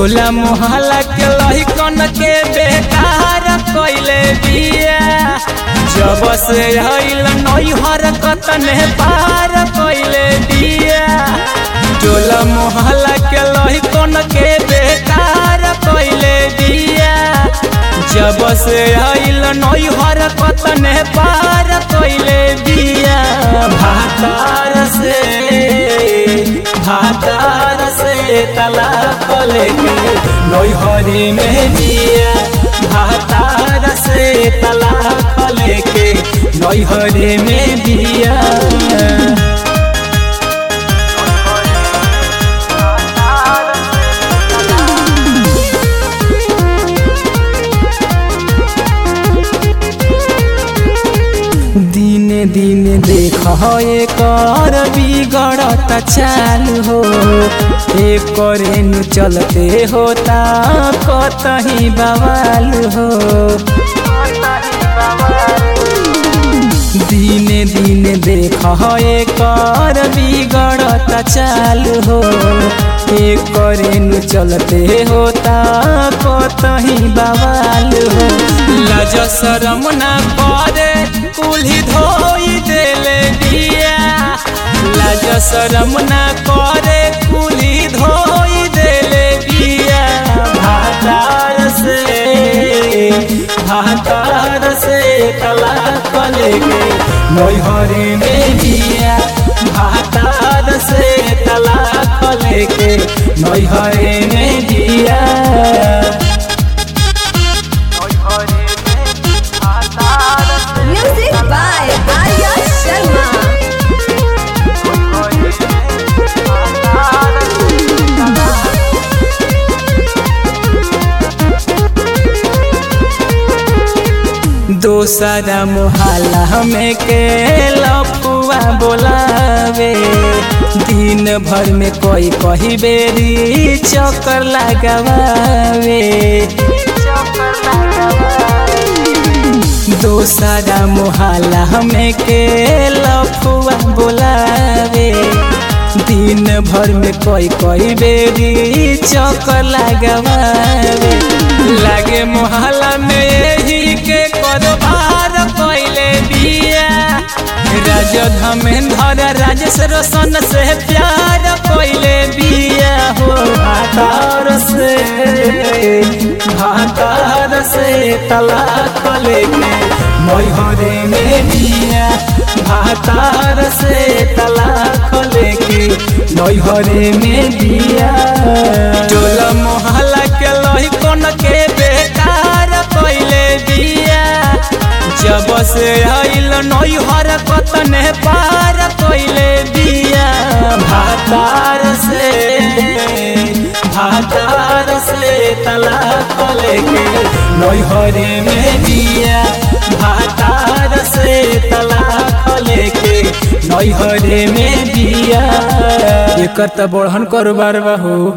टोला मोहल्ला के लहिकन के बेकार कइले बिया जब से आइल नैहर कतने पार कइले बिया टोला मोहल्ला के लहिकन के बेकार कइले बिया जब से आइल नैहर कतने पार कइले बिया भातार से भातार से तलाक लेके नैहरी में बिया भातार से तलाक लेके नैहरी में बिया दिने दिने देख एकर बिगड़त चालू हो एकर नु चलते होता कतही बवाल हो दिने दिने देख एकर बिगड़त चालू हो एकर नु चलते होता कतही बवाल हो लज शरम ना करे कुल्ही धोई देले दिया लाज शरम ना करे कुल्ही धोई देले दिया भातार से भातार से तलाक लेके नैहरे में दिया भातार से तलाक लेके नैहरे में दिया Music by Arya Sharma. दोसरा मोहल्ला हमें के लफुआ बोलावे दिन भर में कोई कही बेरी चक्कर लगावे दोसरा मोहल्ला हमें के लफुआ बोलावे दिन भर में कोई कोई बेरी चक्कर लगावे लागे मोहल्ला में यही के कारोबार कैले बिया राज धमेंद्र राजेश रोशन से प्यार कैले बिया हो भातार से भातार से तलाक लेके मैहरे में बिया भातार से तलाक लेके नैहरे में बिया टोला मोहल्ला के लहिकन के बेकार कैले बिया जब से आइल नैहर कतने पार कैले बिया भातार से भातार से तलाक लेके नैहरे में बिया भातार से तलाक लेके नैहरे में बिया एकर त बढ़न कारोबार बा हो